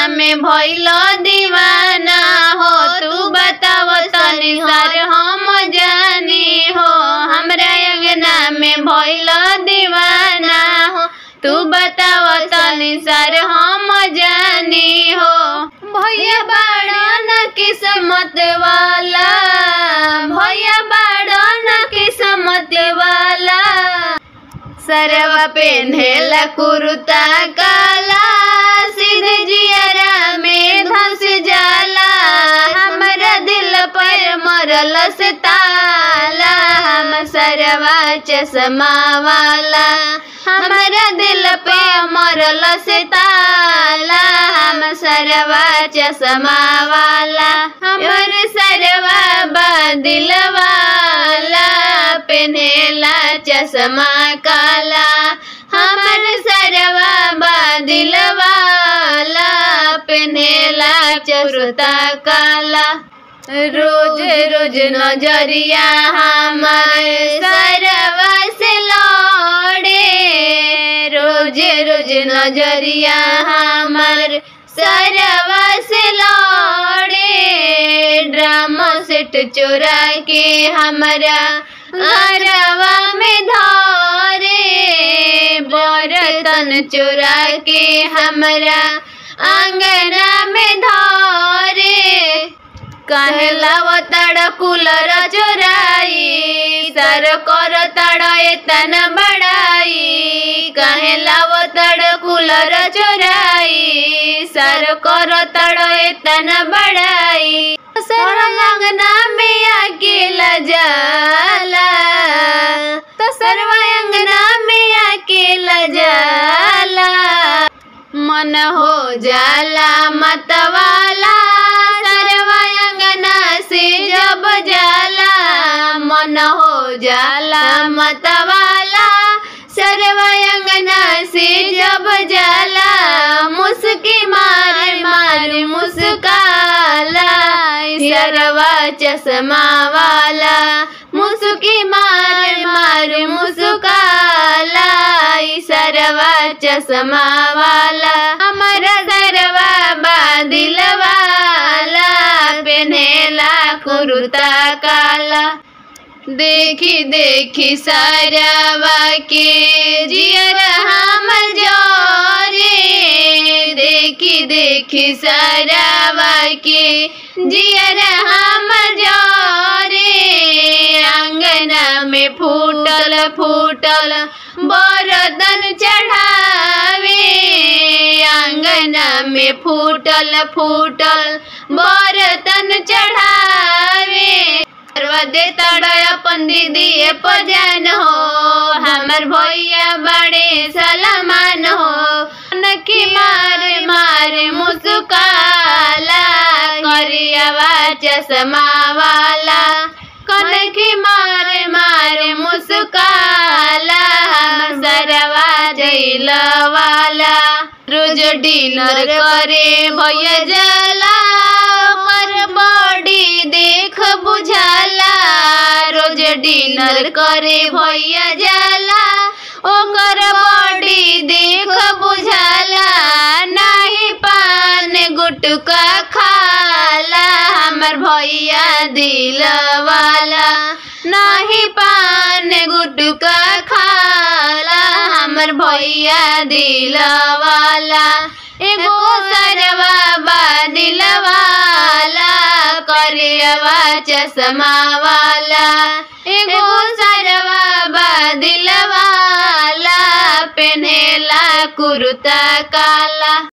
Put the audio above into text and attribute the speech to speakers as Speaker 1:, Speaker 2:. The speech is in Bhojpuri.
Speaker 1: में भइल दीवाना हो तू बताव तनी सर हम जानी हो हमरा अंगना में भइल दीवाना हो तू बताव तनी सर हम जानी हो भैया बाड़न किस्मत वाला भैया बाड़न किस्मत वाला सरवा पेन्हेला कुर्ता काला सीधे जियरा में धस जाला हमरा दिल पर मरल से ताला हम सरवा चश्मा वाला हमरा दिल पे मरल से ताला हम सरवा चश्मा वाला हमर सरवा बादिल वाला पेन्हेला चश्मा काला हमर सरवा बादिल वाला पेन्हेला चुरता काला रोज रोज नजरिया हमर सरवा से लौड़े रोज रोज नजरिया हमर सरवा से लौड़े ड्रामा सेट चोरा के हमरा घरवा में धारे बर्तन चोरा के हमरा आंगना में धारे कहला तड़ कूलर चोराई सर कर तड़ एतन बड़ाई कहला तड़ कूलर चोराई सर कर तड़ एतन बड़ाई सर अंगना में अकेला जाला तो सरवा अंगना में अकेला जाला मन हो जाला मतवाला सरवा अंगना से जब जाला मन हो जाला मतवाला सरवा अंगना से जब जाला मुस्की मार मार मुस्काला सरवा चश्मा वाला मुस्की मार मार मुस्काला सरवा चश्मा वाला हमारा सरवा बादिल वाला पेन्हेला कुर्ता काला देखी देखी सारावा के जियर हम जोरे देखी देखी सारावा के जियर हम जोरे अंगना में फूटल फूटल बरदन चढ़ावे अंगना में फूटल फूटल बरतन चढ़ावे करवा दे तड़य अपन दीदी पजान हो हमर भैया बड़े सलमान हो नखी मारे मारे मुस्काला करियावा चश्मा वाला कनखी मारे मारे मुस्काला हम सरवा जैल वाला रोज डिनर करे भैया जाला पर बॉडी देख बुझाला रोज डिनर करे भैया जाला ओकर बॉडी देख बुझाला नाही पान गुटका खाला हमर भैया दिल वाला नाही पान गुटका खाला हमर भैया दिल वाला एगो सरवा बादिल वाला करियवा चश्मा वाला एगो सरवा बादिल वाला पेन्हेला कुर्ता काला